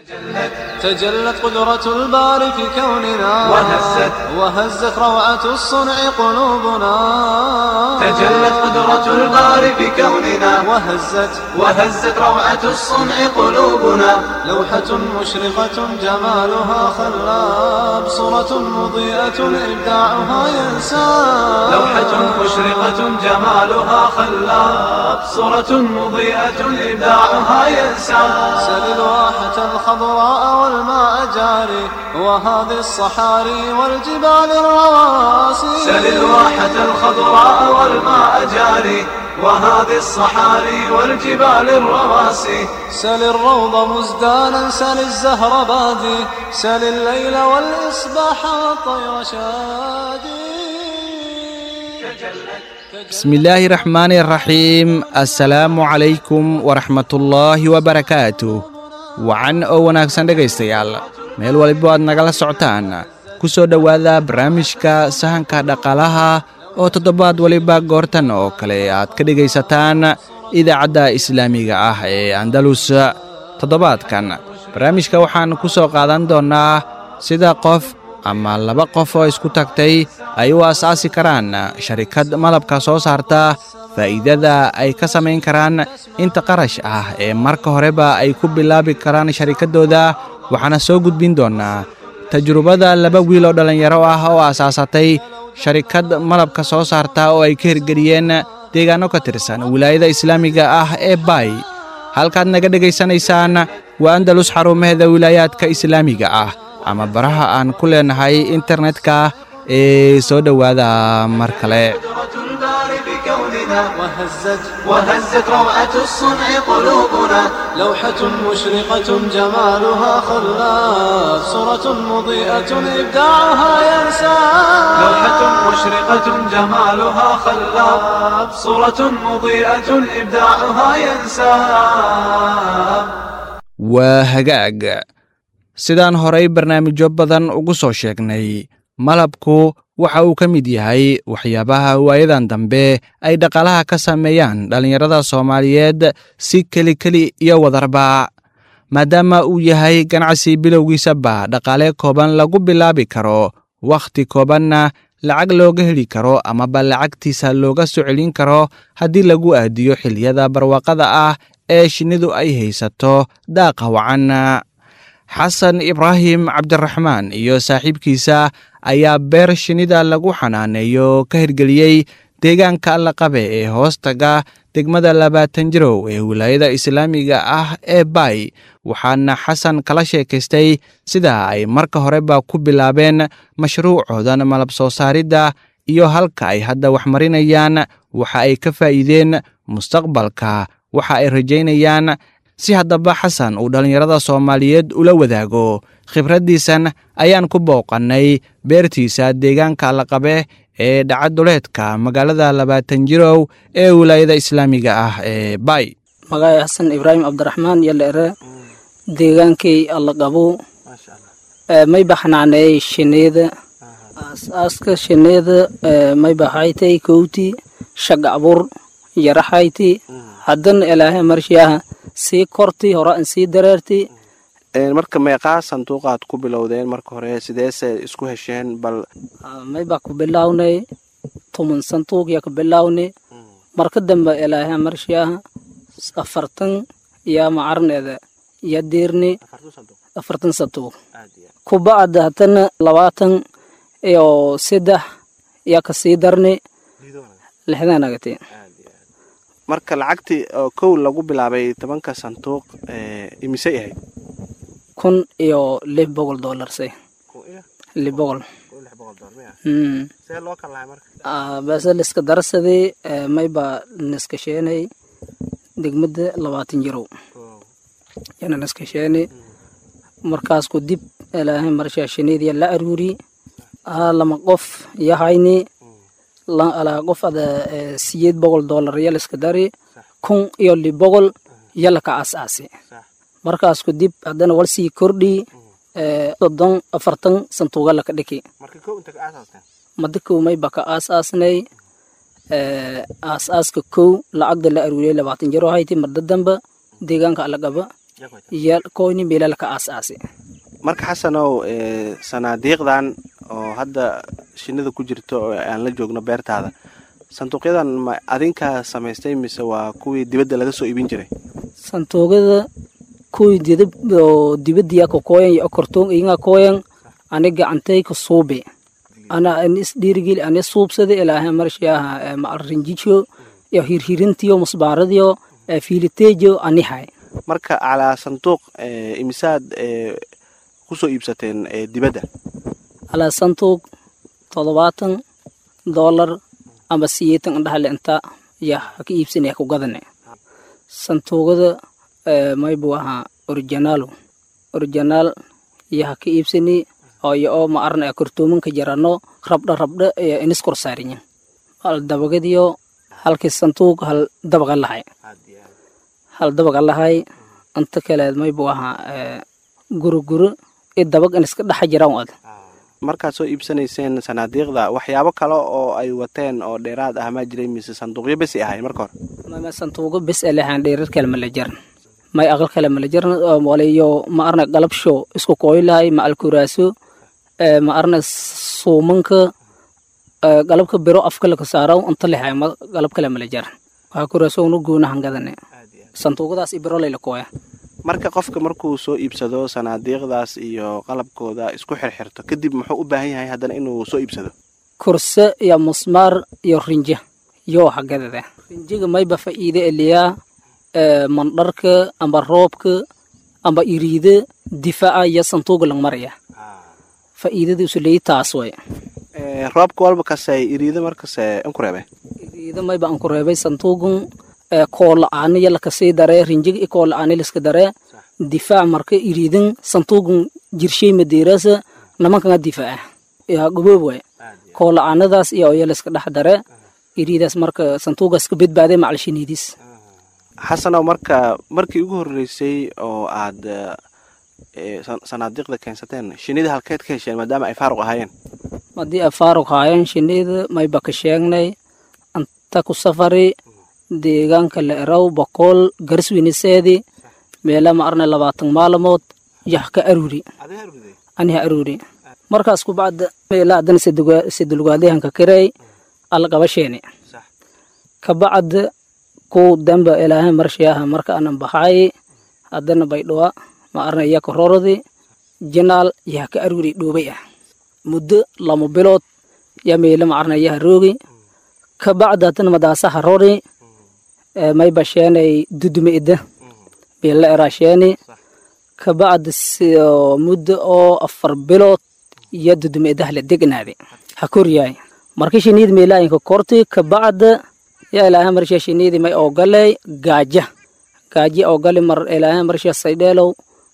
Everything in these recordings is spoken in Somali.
تجلت قدرة الباري في كوننا وهزت وهزت روعة الصنع قلوبنا تجلت قدرة الباري في كوننا وهزت وهزت روعة الصنع قلوبنا لوحة مشرقة جمالها خلاب صورة مضيئة إبداعها ينساب لوحة مشرقة جمالها خلاب صورة مضيئة إبداعها ينسى سل الواحة الخضراء والماء جاري وهذه الصحاري والجبال الرواسي سل الواحة الخضراء والماء جاري وهذه الصحاري والجبال الرواسي سل الروض مزدانا سل الزهر بادي سل الليل والإصباح والطير شادي bismillaahi raxmaani raxiim assalaamu calaykum waraxmatullaahi wabarakaatu wacan oo wanaagsan dhegaystayaal meel waliba aad nagala socotaan ku soo dhowaada barnaamijka sahanka dhaqaalaha oo toddobaad waliba goortan oo kale aad ka dhegaysataan idaacadda islaamiga ah ee andalus toddobaadkan barnaamijka waxaan ku soo qaadan doonnaa sida qof ama laba qof oo isku tagtay ay u asaasi karaan sharikad malabka soo saarta faa'iidada ay ka samayn karaan inta qarash ah ee marka horeba ay ku bilaabi karaan sharikaddooda waxaana soo gudbin doonnaa tajrubada laba wiil oo dhallinyaro ah oo asaasatay sharikad malabka soo saarta oo ay ka hirgeliyeen deegaanno ka tirsan wilaayada islaamiga ah ee baay halkaad naga dhegaysanaysaan waa andalus xarumaheeda wilaayaadka islaamiga ah ama baraha aan ku leenahay internetka ee soo dhowaada mar kale قدرة الباري بكوننا وهزت وهزت روعة الصنع قلوبنا لوحة مشرقة جمالها خلاف صورة مضيئة إبداعها ينساب لوحة مشرقة جمالها خلاب صورة مضيئة إبداعها ينساب waa hagaag sidaan horay barnaamijyo badan ugu soo sheegnay malabku waxa uu ka mid yahay waxyaabaha waayadan dambe ay dhaqaalaha ka sameeyaan dhallinyarada soomaaliyeed si kelikeli iyo wadarba maadaama uu yahay ganacsi bilowgiisaba dhaqaale kooban lagu bilaabi karo wakhti koobanna lacag looga heli karo amaba lacagtiisa looga soo celin karo haddii lagu aadiyo xilliyada barwaaqada ah ee shinnidu ay haysato daaqa wacan xasan ibraahim cabdiraxmaan iyo saaxiibkiisa ayaa beer shinnida lagu xanaaneeyo ka hirgeliyey deegaanka allaqabe ee hoostaga degmada labaatan jirow ee wilaayada islaamiga ah ee baay waxaana xasan kala sheekaystay sida ay marka horeba ku bilaabeen mashruucoodan malab soo saaridda iyo halka ay hadda wax marinayaan waxa ay ka faa'iideen mustaqbalka waxa ay rajaynayaan si haddaba xasan uu dhallinyarada soomaaliyeed ula wadaago khibraddiisan ayaan ku booqannay beertiisa deegaanka allaqabe ee dhacaduleedka magaalada labaatan jirow ee wilaayada islaamiga ah ee bay magacay xasan ibraahim cabdiraxmaan iyo leere deegaankii allaqabo may baxnaaneey shineeda aas-aaska shineeda may baxaytay kowti shaga abur yaraxayti haddana ilaahay marshiyaha sii korti hore an sii dareerti marka meeqaa sanduuqaad ku bilowdeen marka hore sideese isku hesheen bal may baa ku bilawnay tuman sanduuq yaa ku bilawnay marka dambe ilaahay marshiyaha afartan yaa macarneeda yaa deerni afartan sanduuq kubacda haddana labaatan iyo saddex yaa ka sii darni lixdan agati marka lacagtii oo kow lagu bilaabay tobanka sanduuq imisay ahayd kun iyo lix boqol doolarse lix boqol base liska darsadii may baa niska sheenay degmada labaatan jirow yana niska sheeni markaas ku dib ilaahay marshaa shineediya la aruuri aa lama qof yahayni alaa qof ada siyeed boqol doolar yaliska dari kun iyo li boqol yalaka aas-aasi markaas ku dib haddana wal sii kordhi soddon afartan santuuga laka dhiki mada kow may baka aas-aasnay aas-aaska kow lacagda la aruuriyay labaatan jaro hayti marda damba deegaanka alagaba iyo koyni meela laka aas-aasi marka xasanow sanaadiiqdan oo hadda shinida ku jirto oo aan la joogno beertaada sanduuqyadan ma adinkaa samaystay mise waa kuwii dibadda laga soo iibin jiray santuugada kuwii didab oo dibadiya ka koyan iyo okortoon inga koyan ani gacantay ka suube ana anis dhiirigeli ani suubsada ilaahay marshiyaha macal rinjijo iyo hirhirintiyo musbaaradiyo fiiliteejo anihay marka calaa sanduuq imisaad kusoo iibsateen dibadda alaa santuug toddobaatan doolar amba siyeetan indhahle inta ya haka iibsanaya ku gadane santuugada maybu ahaa originaalo originaal iyo haka iibsani iyo oo ma arna kortoomanka jarano rabdha rabdha iyo inis kor saarinya hal dabagadiyo halkii santuug hal dabaga lahay hal dabaga lahay inta kaleed maybu ahaa guro guro i dabag in iska dhexa jiraan ad markaad soo iibsanayseen sanaadiiqda waxyaabo kale oo ay wateen oo dheeraad ah maa jiray mise sanduuqyo besi ahay marka hore mama santuugo bes elehan dheerar kale mala jaran may aqal kale mala jaran walayo ma arna galabsho isku kooyilahay ma alkuraaso ma arna suumanka galabka biro afka laka saaro inta lehay galab kale mala jaran waxaa kuraaso unu goona hangadane santuugadaas i biro layla kooya marka qofka markuu soo iibsado sanaadiiqdaas iyo qalabkooda isku xirxirto kadib muxuu u baahan yahay haddana inuu soo iibsado kurse iyo musmaar iyo rinja yoo hagadada rinjiga mayba fa'iide eliyaa mandharka amba roobka amba iriide difaaca iyo santuuga lang maraya fa'iidadiisu leeyi taas way roobka walba kase iriide markase inku reebe iriide mayba anku reebay santuugun koola-aani yalakasii daree rinjiga i koola-aani liska daree difaac marka iriidin santuugun jirshay madeerasa namankanga difaaca yaa guboob waay koola-aanadaas iyo oya liska dhex daree iriidaas marka santuugaas ka badbaaday macal shiniidis xasanow marka markii ugu horreysay oo aad sanaadiiqda keensateen shinida halkeed ka hesheen maadaama ay faaruq ahaayeen haddii ay faaruq ahaayeen shinida mayba ka sheegnay anta ku safari deegaanka la eraw boqol garswiniseedi meela ma arnay labaatan maalmood yah ka aruuri aniha aruuri markaas ku bacda meela haddana sidulgaadihanka kirey alqabasheeni ka bacda ku damba ilaahay marshiyaha marka anan baxay haddana baydhowa ma arnay yaka rorodi jinaal yah ka aruuri dhoobay ah muddo lama bilood ya meela ma arnay yaha roogi ka bacda haddana madaasaha rori may basheenay dudume ida bila erasheeni kabacdi muddo oo afar bilood iyo dudume idah la degnaade ha koryaay marka shiniid meelaayinka korti kabacda ya ilaahay marsha shiniidi may ogaley gaaja gaaji ogali mar ilaahay marsha saydheelow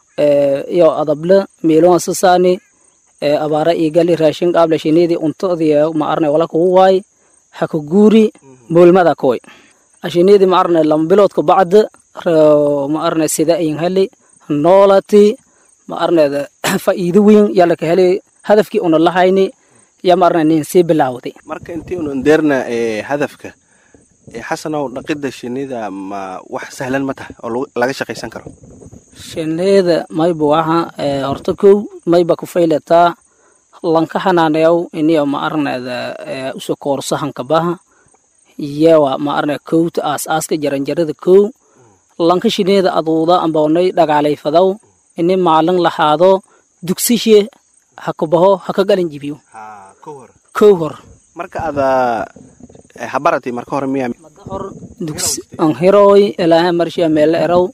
iyo adable meeloon sasaani abaara igali raashin qaable shiniidi untodiya ma arnay wala kugu waay ha ka guuri moolmada koy ashiniidi ma arnay lama bilood ka bacda ma arnay sida ayin heli noolati ma arnayda fa'iido weyn yalla ka heli hadafkii una lahayni ya ma arnay nin sii bilaawday marka intii unu ndeerna hadafka xasanow dhaqidda shinida ma wax sahlan ma tahay oo laga shaqaysan karo shineeda mayba waxa horta kow mayba ku faylataa lanka xanaaneyaw iniyo ma arnayda uso koorsahanka baha yewa ma arnay kowta aas aaska jaranjarada kow lanka shineeda aduuda amboonay dhagaalayfadaw ini maalin lahaado dugsishe hakabaho haka galan jibiyo kow hor marka ada habarati marka hore miya mada hor dugs an hirooy ilaahay marshiya meela eraw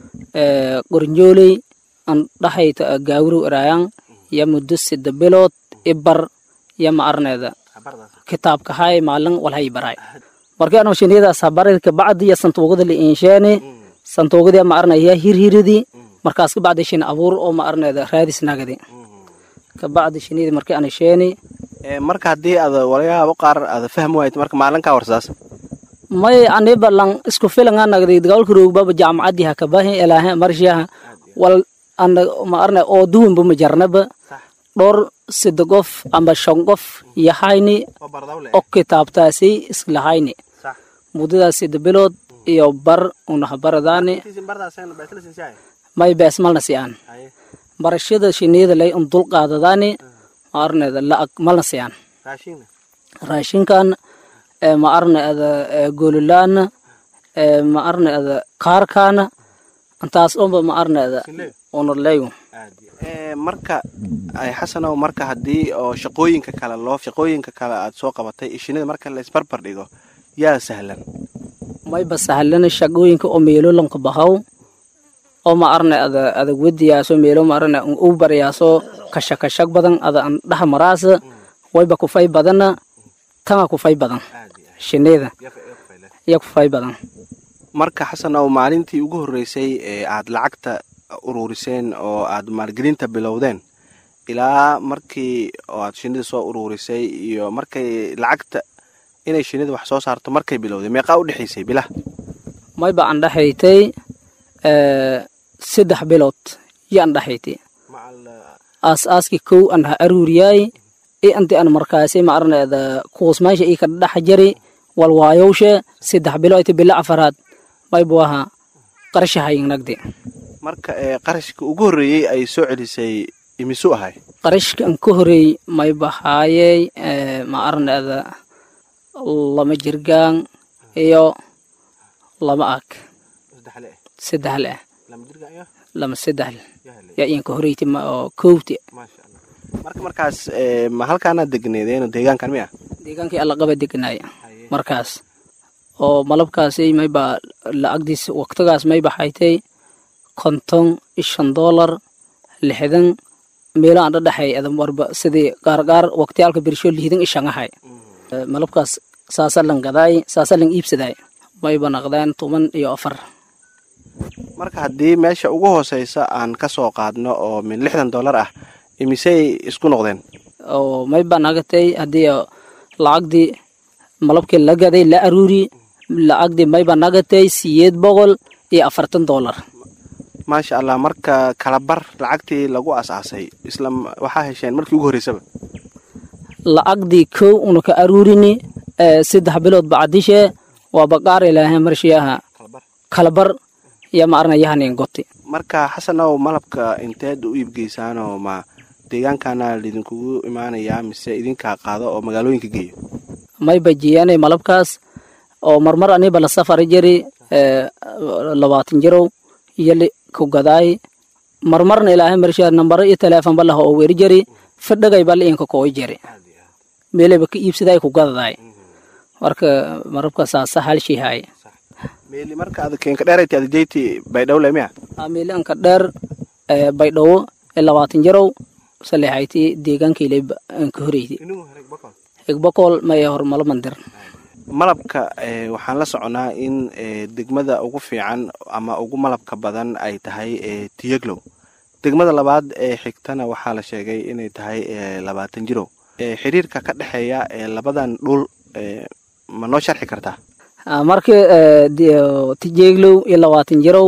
qorinjooley an dhaxayta gaawrow eraayan ya muddo sida bilood ibar ya ma arnayda kitaabka hay maalin walhay baray markii anu shiniyadaas habarid kabacdi ya santuugada la insheene santuugada ma arnaya hirhiridi markaas kabacdi shin abuur oo ma arnayda raadis nagadi kabacdi shiniyadi markii ana sheeni marka haddii aad walayaabo qaar aad fahmi waayt marka maalinkaa warsaas may aniba lang isku filanga nagdi dagaalka roogbaba jaamacaddi hakabahi ilaahe marshiyaha wal ana ma arnay oo duwanba ma jarnaba dhowr sida qof amba shan qof yahayni oo kitaabtaasi islahayni muddadaas sida bilood iyo bar unahabaradaani may bees malna siyaan barashada shinida lay un dul qaadadaani ma arneeda la'ag malna siyaan raashinna raashinkan ee ma arneeda gololaana ee ma arneeda kaarkaana intaas dhanba ma arneeda unaleyu Ee, marka ay xasanow marka haddii oo shaqooyinka kale loo shaqooyinka kale aad soo qabatay iyo shinida marka la isbarbar dhigo yaa sahlan mayba sahlana shaqooyinka oo meelo lanka bahaw oo ma arne ada ada wediyaaso meelo ma arne u baryaaso kasha kashag badan ada an dhaha maraasa wayba kufay badana tanga kufay badan shinida iya kufay badan marka xasanow maalintii ugu horreysay ee aad lacagta uruuriseen oo aad maalgelinta bilowdeen ilaa markii oo aad shinida soo uruurisay iyo markay lacagta inay shinida wax soo saarto markay bilowday meeqaa u dhexaysay bilah mayba an dhaxaytay saddex bilood iyo an dhaxaytay aas-aaskii kow an ha aruuriyaay i anti an markaasi ma arneeda kuusmaysha ii ka dhaxa jari walwaayowshe saddex bilood bila afaraad maybu aha qarashahayingnagdi marka ee qarashka ugu horreeyey ay soo celisay imisu ahay qarashka an ka horeey mayba haayey ma arneeda lama jirgaan iyo lama ag saddex leh lama saddex yaa iyanka horeyti ma oo kowti marka markaas ee, ma halkaanaad degneedeen deegaankan miya deegaankii alla qaba deganaya markaas oo malabkaasi mayba lacagdiis waqtigaas mayba haytay konton iyo shan doolar lixdan meelo aan dhadhaxay adam warba sidii gaargaar waqtiyaalka bersho lihdan iyo shan ahay malabkaas saasa lan gadaay saasa lan iibsadaay mayba naqdeen toban iyo afar marka haddii meesha ugu hooseysa aan ka soo qaadno oo min lixdan dollar ah imisey isku noqdeen oo mayba nagatay haddii lacagdii malabkii la gaday la aruuri lacagdii mayba nagatay siyeed boqol iyo afartan doolar maasha allah marka kalabar lacagtii lagu asaasay isla m- waxaa hesheen markii ugu horreysaba lacagdii kow una ka aruurini ee saddex bilood bacdishe waa baqaar ilaahay marshiyaha kalabar iyo ma arna yahanin goti marka xasanow malabka inteed u iibgeysaanoo ma deegaankana lidinkugu imaanayaa mise idinkaa qaado oo magaalooyinka geeyo may bajiyaanay malabkaas oo marmar aniba la safari jari ee labaatan jirow iyo li ku gadaay marmarna ilaahay marshiyaha nambaro iyo teleefon balaha oo weri jari fadhagay bala inka kooy jari meelayba ka iibsadaay ku gadadaay marka marabka saasa halshihaay meeli marka ad keenka dheerayta adjeyti baydhowle miya amiilanka dheer ee baydhabo ee labaatan jarow salexayti deegaankayle anka horeyti higbakool maya hormalo mandir malabka ee, waxaan la soconaa in ee, degmada ugu fiican ama ugu malabka badan ay tahay ee, tiyaglow degmada labaad ee xigtana waxaa la sheegay inay tahay ee, labaatan jirow ee, xiriirka ka dhexeeya ee labadan dhul ee, ma noo sharxi kartaa marka tijeeglow iyo labaatan jarow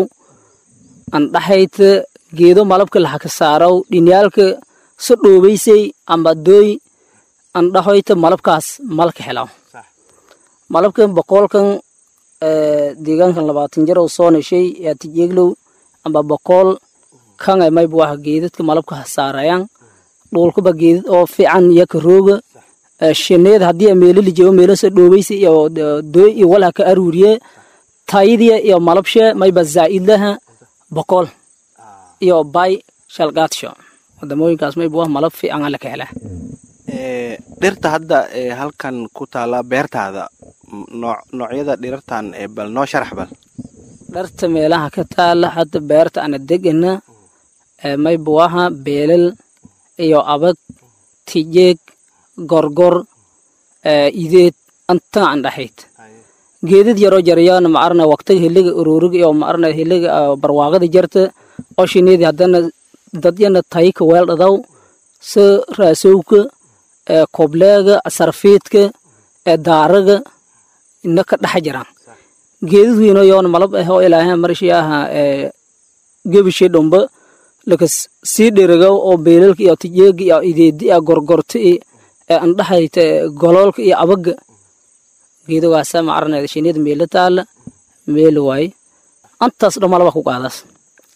an dhaxayt geedo malabka laxaka saaraw dhinyaalka so dhoobaysay amba dooy an dhaxoyta malabkaas malka helaw malabkan boqolkan deegaankan labaatan jarow soo neshay yaa tijeeglow amba boqol kan ay mayba waxa geedadka malabka hasaarayaan dhulkaba geedad oo fiican yaka rooga shineed haddii meelo lijeebo meelo soo dhoobaysa iyo dooy iyo walha ka aruuriye tayadiya iyo malabshe mayba zaa'idlaha boqol iyo bay shalgaadsho wadamooyinkaas mayba wax malab fiican ala ka helaa Ee, dhirta hadda ee halkan ku taala beertaada m- nooc noocyada dhirartan ee bal noo sharax bal dharta meelaha ka taala hadda beerta ana degana ee mayba waha beelal iyo abag tijeeg gorgor ee ideed antaa an dhaxayd geedad yaroo jarayaan maarna waqtiga hiliga ururiga iyo maarna hiliga barwaaqada jarta oo shineedi haddana dadyana tayka weel dhadaw se raasowka ee kobleega sarfiidka ee daaraga ina ka dhex jiraan geedad weyno yoona malab ah oo ilaahay marshiyaha ee gebishe dhumba laka sii dheriga oo beelalka iyo tijeega iyo ideedi iyo gorgorta iyo ee andhaxayta goloolka iyo abaga geedogaasa macarneeda shinida meela taala meel waaye antaas dhan malaba ku qaadaas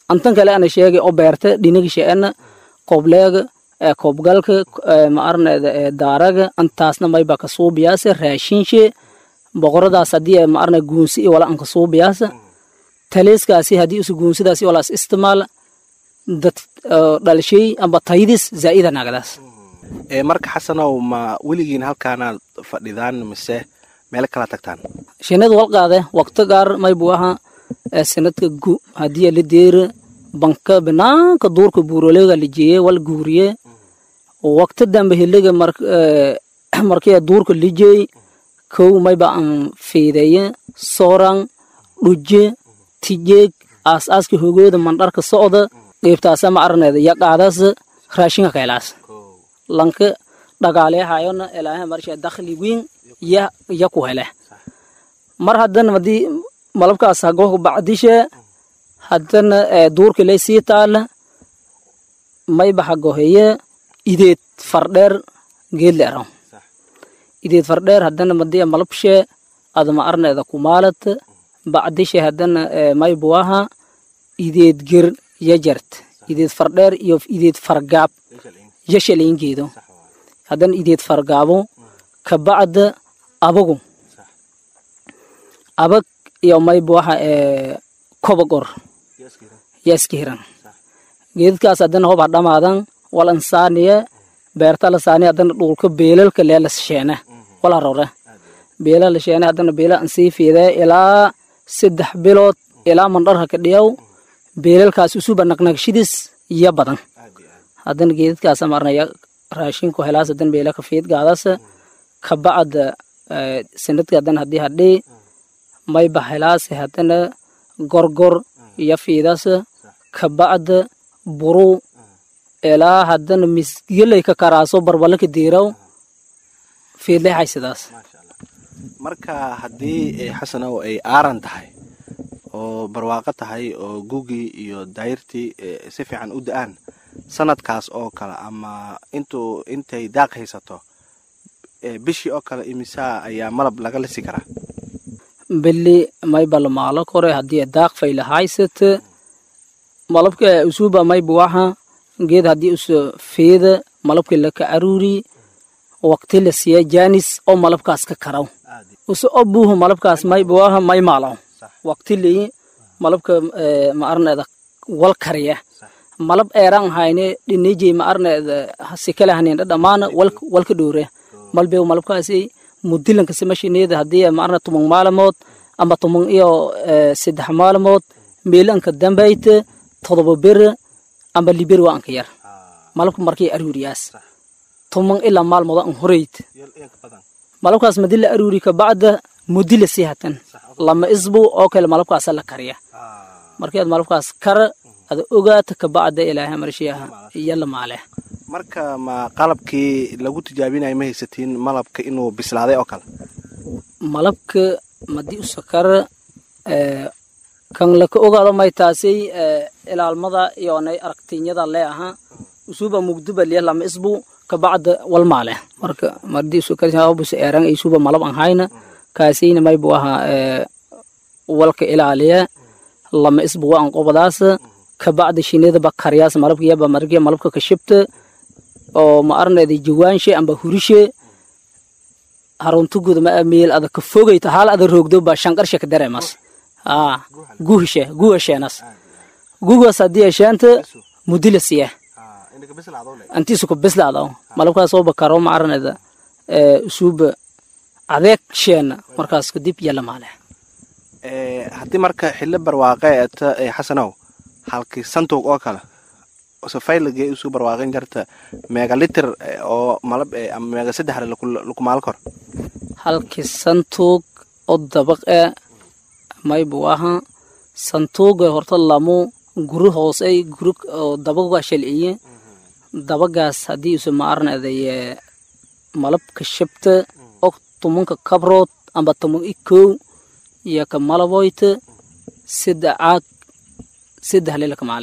antan kale ana sheegay oo beerta dhiniga sheena koobleega koobgalka ma arneeda daaraga antaasna mayba ka suubiyaasa raashinshe boqoradaas haddii ma arne guunsi iyo wala anka suubiyaasa taleeskaasi haddii usu guunsidaasi walaas istimaal dad dhalshay amba taydis zaa'ida nagadaas marka xasanow ma weligiin halkaanaad fadhidaan mise meel kala tagtaan shinada walqaade waqti gaar maybu aha sanadka gu haddii la deera banka banaanka duurka buuroleega la jeeye wal guuriye waqti dambe hiliga markii duurka lijeey kow mayba an fiideeye soorang dhuje tijeeg aas-aaska hogooda mandharka socda qeybtaasa ma arneeda yaqaadaas raashinka kaylaas lanka dhagaaleehayona ilaahay marsha dakhli wiin ya ya ku hele mar haddana hadii malabkaas hagoh bacdishe haddana duurka lay sii taala mayba hagoheye ideed fardheer geedle araw ideed fardheer haddana madiya malabshe adama arneeda kumaalat bacdishe haddana maybuaha ideed ger yajart ideed fardheer iyo ideed fargaab yashalayngeedo haddana ideed fargaabo kabacda abagu abag iyo maybuaha kobagor yaska hiran geedadkaas haddana hob hadhamaadan wal ansaaniye beerta la saaniye haddana dhulka beelalka leelas sheene wala rore beela la sheene haddana beela ansii fiidee ilaa saddex bilood ilaa mandharha ka dhiyaw beelalkaas usuba naqnaqshidis iyo badan haddana geedadkaas marnaya raashinku helaas haddana beela ka fiid gaadaas kabacda sanadka haddana haddii hadhii mayba helaase haddana gorgor iyo fiidaas kabacda buru ilaa haddana misgelay ka karaaso barbalaka diiraw fiidlay haysadaas marka haddii xasanow ay aaran tahay oo barwaaqo tahay oo gugii iyo daayirtii si fiican u da-aan sanadkaas oo kale ama intuu intay daaq haysato bishii oo kale imisaa ayaa malab laga lisi karaa bili mayba lamaalo kore haddii daaq fayla haysata malabka usuba mayba waxa geed haddii usa feeda malabka laka aruuri waqti la siiya jaanis oo malabkaas ka karaw usa obuhu malabkaas mayba waha may maalaw waqti leyi malabka ma arneeda wal kariya malab eeran hayne dhinijey ma arneeda sikale haneen dhamaana walka dhowre malbew malabkaasi mudilanka samashineeda haddii ma arne tumang maalamood ama tumang iyo saddex maalamood meelanka dambayte todoba bere amba liber waa anka yar malabka markay aruuriyaas tumang ilaa maalmooda an horeyt malabkaas madi la aruuri kabacda mudi la sii hatan lama isbu oo kale malabkaasa la kariya markii aad malabkaas kara ada ogaata kabacda ilaahay marshiyaha iyo la maale marka ma qalabkii lagu tijaabinayo ma haysatiin malabka inuu bislaaday oo kale malabka madi usakara kan laka ogaado may taasay ilaalmada iyo nay aragtinyada lee aha usuba mugduba liya lama isbu kabacda wal maale marka madi usakarbus eeran isuba malab an hayna kaasayna maybu aha walka ilaaliya lama isbu wa an qobadaas kabacda shinidaba karyaas malabka yaba margiya malabka kashibta oo ma arneeda jawaanshe amba hurishe haruntuguda ma meel ada ka fogayta hal ada roogdo ba shanqarshe ka dareemas aa guhishe guhasheenas gugas haddii ashaanta mudila siya antiisu ku bislaado malabkaas oo bakaro ma arneeda usuuba adeeg sheena markaas kadib yala maale haddii marka xillo barwaaqe eta xasanow halkii santuuq oo kale safaylagee usuu barwaaqin jarta meega litir oo malab ama meega saddexre lakumaal kor halkii santuug oo dabaq e maybu aha santuuga horta lamu guri hoosey guri oo dabaga shalciye dabagaas haddii usa ma arneedaye malabka shabta og tumanka kabrood amba tuman i kow iyo ka malaboyta saddex caag saddex lelaka maale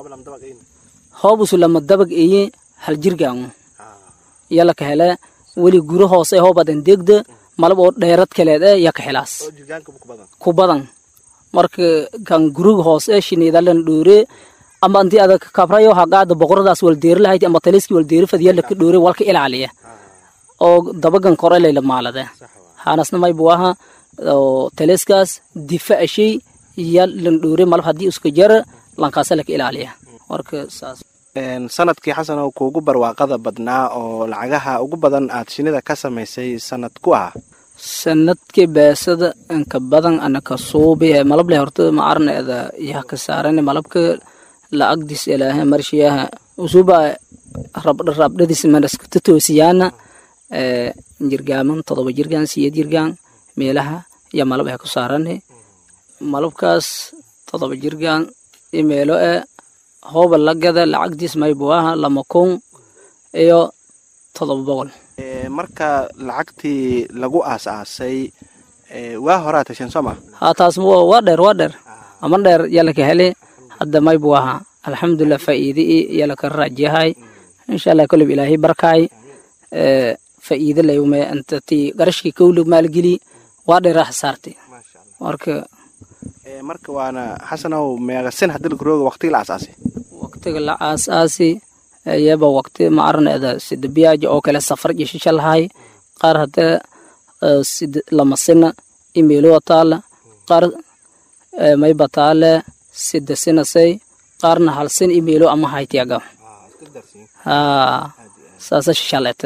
hoobusu lama dabag eye hal jirgaangu yala ka hele weli guri hoose hoobadan degda malab oo dheerad kaleed e ya ka helaas ku badan marka kan guriga hoose shiniidalan dhoore ama anti ada kabrayo hagaada boqoradaas waldeeri lahayd ama taliski waldeeri fadiya laka dhoore walka ilaaliya oo dabagan kore layla maalade hanasna may buaha oo taliskaas difaca shay ya lan dhoore malab haddii iska jara lankaasa laka ilaaliya marka saas sanadkii xasan oo kuugu barwaaqada badnaa oo lacagaha ugu badan aad shinida ka samaysay sanad ku ah sanadkii beesada inka badan anaka suubi malable horta maarneeda yaha ka saaran malabka lacagdiis ilaahe marshiyaha usuba rabdhadis manaskata toosiyaana jirgaaman todoba jirgaan siyeed jirgaan meelaha iyo malab ay ku saaran malabkaas todoba jirgaan iyo meelo e hooba lagada lacagdiis maybuaha lama kun iyo todoba boqol marka lacagtii lagu aas-aasay waa horaa tashan soo ma ha taas waa dheer waa dheer ama dheer yalaka hele hadda maybu aha alxamdulilah faa'iide yalaka rajahay insha allah kolib ilaahay barkaay faa'iide layume intati garashkii kowlig maalgeli waa dheeraa xasaartay marka marka waana xasanow meegasin hadii lakurooga waqtiga la aas-aasay waqtiga la aas-aasi iyaba waqti maarneeda sida biyaaja oo kale safar jeshisha lahay qaar hadee sida lamasina imeelowa taala qaar mayba taale sida sinasay qaarna halsin imeelo ama haytiyaga ha saasa shishalete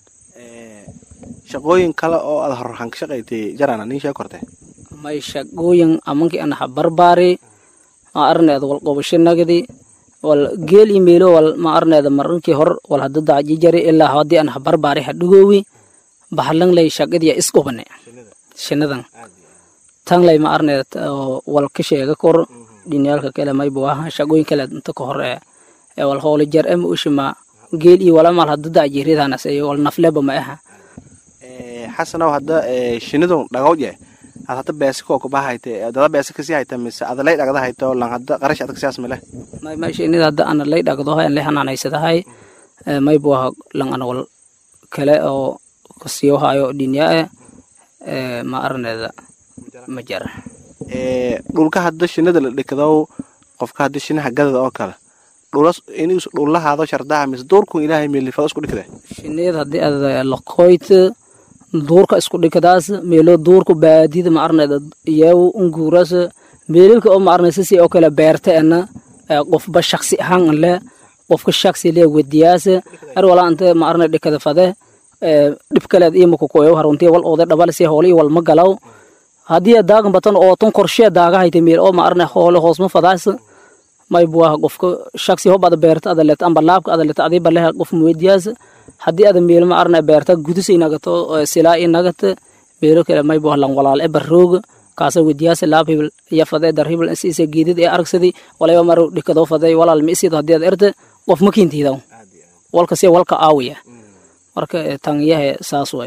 shaqooyin kale oo aad horhan ka shaqaytay jarana nin shee korte may shaqooyin amanki anaha barbaari ma arneeda wal qobashinagdi wal geel imeelo wal ma arneeda marinkii hor wal hada dacjijari ilaa hadii anaha barbaari hadhugoowi bahlan lay shaqadiya isqubane shinadan tan lay ma arneeda wal ka sheega kor dhinyaalka kale maybu aha shaqooyin kale inta ka hor ee wal howla jar ama ushima geel iyo wala mal hada dacjiridanas wal nafleba ma aha xasanow hadda shinidu dhagowje aad hadda beesi koo kubahayte dada beesi kasii hayta mise adalay dhagda hayto lan hadda qarash adag siyaas male may may shinida hadda ana lay dhagdo hay lay hanaanaysadahay may bu aha lan ana wal kale oo kasiyo hayo dhinya eh ma arneeda ma jara dhulka hadda shinida la dhikdow qofka hadda shinaha gadada oo kale dhulas inus dhullahaado shardaha mise duurkun ilaahay meelifado isku dhikde shinid haddii aad laqoyt duurka isku dhikadaas meelo duurka baadida ma arneeda iyagu unguuras meelilka oo ma arnaysa si oo kale beerta ena qofba shaksi ahaan le qofka shaksi le wadiyaas ar wala anta ma arnay dhikada fade dhib kaleed iyo makukoyo haruntii wal oode dhabal si hooli wal ma galaw haddii daagan batan oo tan qorshee daaga hayta meel oo ma arnay hoole hoosma fadaas may buaha qofka shaksi hob ada beerta ada let amba laabka ada let adii baleha qof muwediyaas haddii ada meel ma arnay beerta gudus inagato silaa inagata meelo kale may buaha lan walaal e barrooga kaasa wediyaas laab hibil iyo fadee dar hibil siisa geedid ee aragsadi walayba mar dhikadoo fadee walaal ma isiid haddii ad erte qof ma kiintiidaw walka si walka aawiya marka tanyahe saas way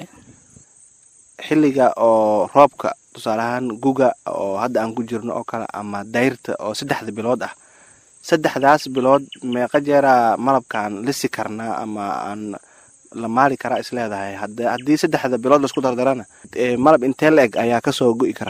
xilliga oo roobka tusaale ahaan guga oo hadda aan ku jirno oo kale ama dayrta oo saddexda bilood ah saddexdaas bilood meeqa jeeraa malabkaan lisi karnaa ama aan la maali karaa isleedahay haddii saddexda bilood laisku dardarana malab intee la eg ayaa kasoo go'i kara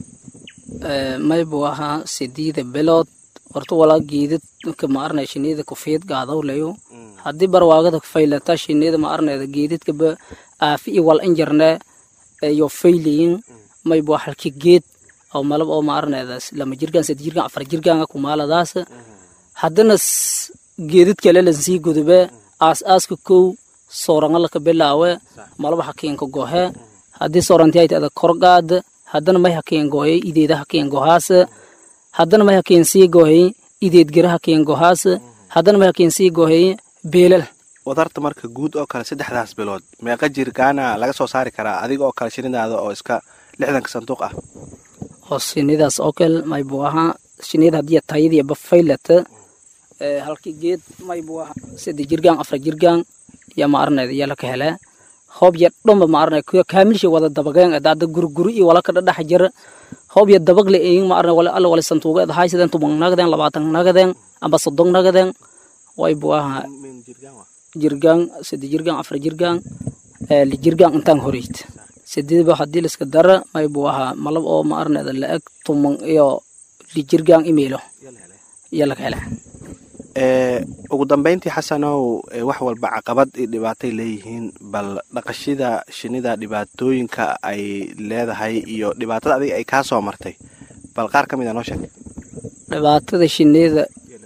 may buu ahaa sideeda bilood horta walaa geedad ma arnay shinida kufiid gaadawlayo haddii barwaagada faylata shinida ma arnayda geedadkaba aafi iyo wal injarne iyo faylayin may buu halki geed oo malab oo ma arnaydaas lama jirgaan saddex jirgaan afar jirgaanga kumaaladaas haddana geedad kale lansii gudube aas aaska kow sooranga laka bilaawe malaba hakiinka gohe haddii soorantiayta ada korgaad haddana may hakiin gohe ideeda hakiin gohaas haddana may hakiin sii gohey ideed gera hakiin gohaas haddana may hakiin sii gohey beelal wadarta marka guud oo kale saddexdaas bilood meeqa jirgaana laga soo saari karaa adiga oo kale shinidaada oo iska lixdanka sanduuq ah oo shinidaas oo kale may buu ahaa shinida haddii tayadii bafaylata halkii geed may buu ahaa saddex jirgaan afar jirgaan ya ma arnayda yala ka hele hoob ya dhomba ma arnay kaamilsha wada dabageen daada gurguri iyo wala ka dhadhax jira hoob ya dabagle eyin ma arnay wala alla wala santuuga ed haysadeen tuban nagadeen labaatan nagadeen amba soddon nagadeen way buu ahaa jirgaan saddex jirgaan afar jirgaan li jirgaan intaan horeyt sideedba haddii liska dara may buu ahaa malab oo ma arnayda la eg tuman iyo li jirgaan imeelo yala ka hele ugu dambeyntii xasanow wax walba caqabad iyo dhibaatay leeyihiin bal dhaqashida shinida dhibaatooyinka ay leedahay iyo dhibaatada adiga ay kaa soo martay bal qaar ka mid a noo sheeg dhibaatada shinida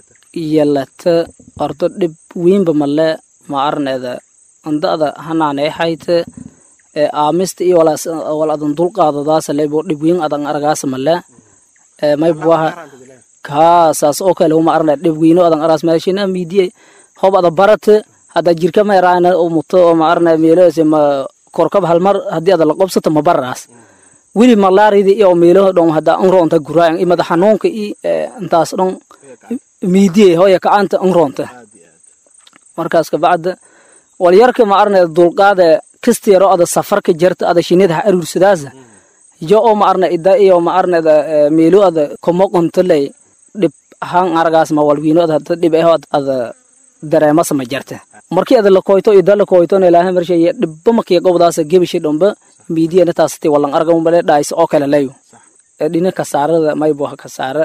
yelata ordo dhib weynba male ma arneeda anda'da hanaanay hayte ee aamista iyo wal adan dulqaadadaasa lebo dhib weyn adan aragaasa male ee maybuwaha kaasaas oo kale uma arne dhib weyno adan araas meeshina miidiye hob ada barate hadda jirka ma yaraana oo muto oo ma arne meelose ma korkab halmar haddii ada la qobsato ma baraas weli malaaridi iyo meelo dhon hadda unroonta guraayan i madax xanuunka i intaas dhon miidiye hooya kacanta unroonta markaas kabacda walyarka ma arne dulqaade kastiyaro ada safarka jarta ada shinida ha aruursadaasa yo oo ma arne ida iyo ma arneda meelo ada komoqontoley dhib ahaan aragaas ma walwiino ada hada dhib eho ada dareemasa ma jarta markii ada lakoyto ida lakoytona ilaahay marshay dhibba makiya gobdaasa gebishi dhomba miidiyana taasati walan arga umbale dhaaysa oo kale layo dhina kasaarada maybo kasaara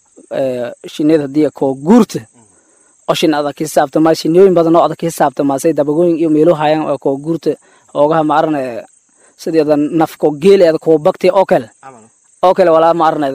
shinida hadii koo guurta oo shin adag ka hisaabtama shinooyin badan oo adag ka hisaabtamaasay dabagooyin iyo meelo hayaan oo koo guurta oogaha ma arne sideeda nafko geeleeda koo bagti oo kale oo kale walaa ma arne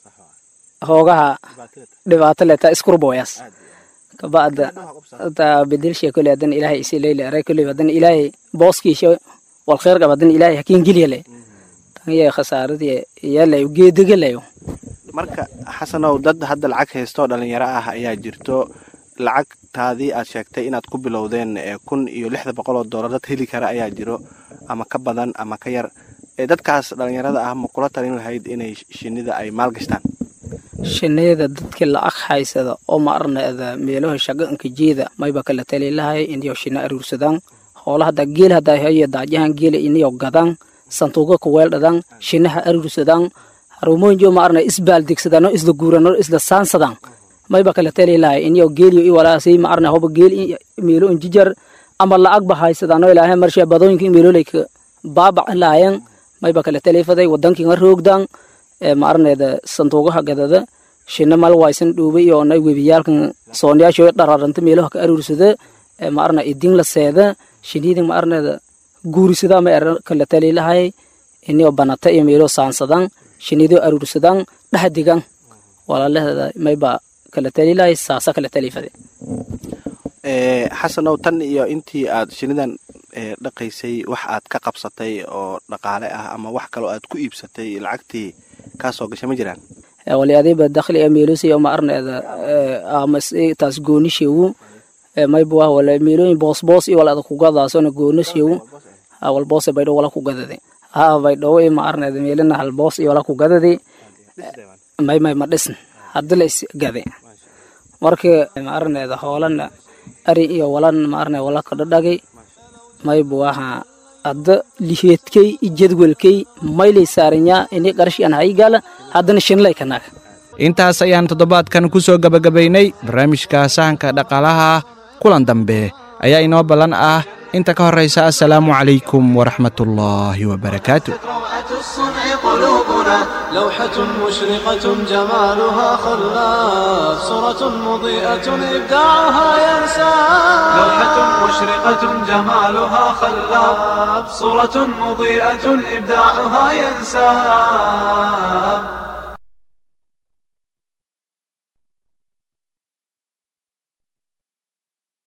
hoogaha dhibaato leta iskurboyas kabacda ta bedelshe kule hadan ilaahay isi leyle aray kule hadan ilaahay booskiisha wal khair qab hadan ilaahay hakiin geliyale tan yay khasaaradii yaalay geedigalayo marka xasanow dad hadda lacag haysto dhalinyaro ah ayaa jirto lacagtaadii aad sheegtay inaad ku bilowdeen kun iyo lixda boqol oo doolar dad heli kara ayaa jiro ama ka badan ama ka yar dadkaas dhalinyarada ah ma kula talin lahayd inay shinida ay maalgashtaan shinida dadkii lacag haysada oo ma arneeda meelaha shaqanka jeeda mayba kala tali lahay inayo shina aruursadaan hoola hadda geel hadda hayo daajahan geela inayo gadaan santuuqa kuweeldhadaan shinaha aruursadaan harumooyinjo ma arne isbaaldegsadaan oo isla guuran oo isla saansadaan mayba kala tali lahay inayo geeliyo i walaasay ma arne hoba geel meelo injijar ama lacag ba haysadaan oo ilaahay marsha badooyinka meeloleyka baabac lahayan mayba kala talifaday wadankiinga roogdaan ma arneeda sanduuqaha gadada shina mal waysan dhuubay iyo na webiyaalkan soonyaasho dhararanta meelaha ka aruursada ma arna idin la seeda shinidin ma arneeda guurisada ma er kala tali lahay inio banata iyo meelo saansadan shinido aruursadan dhahdigan walaalahada mayba kala tali lahay saasa kala talifade xasanow tan iyo intii aad shinidan dhaqaysay wax aad ka qabsatay oo dhaqaale ah ama wax kaloo aad ku iibsatay lacagtii kaasoo gashay ma jiraan wali adiba dakhli ee meelosi ma arneeda amas taas goonishewu mayba wala meelooyin boos boos iyo wala kugadaasona goonishewu wal boose baydho wala kugadade ha baydho ma arneeda meelina hal boos iyo wala kugadade may may ma dhisn hadda la isgade marka ma arneeda hoolana ari iyo walan ma arne wala kadhadhagay mayba waha hadda liheedkay i jadwalkay maylay saaranyaa ini qarashi aan haygala haddana shinlay kanaga intaas ayaan toddobaadkan ku soo gebagabaynay barnaamijka sahanka dhaqaalaha kulan dambe ayaa inoo ballan ah inta ka horraysa assalaamu calaykum waraxmatullaahi wabarakaatu روعة الصنع قلوبنا لوحة مشرقة جمالها خلاف صورة مضيئة إبداعها ينسى لوحة مشرقة جمالها خلاب صورة مضيئة إبداعها ينساب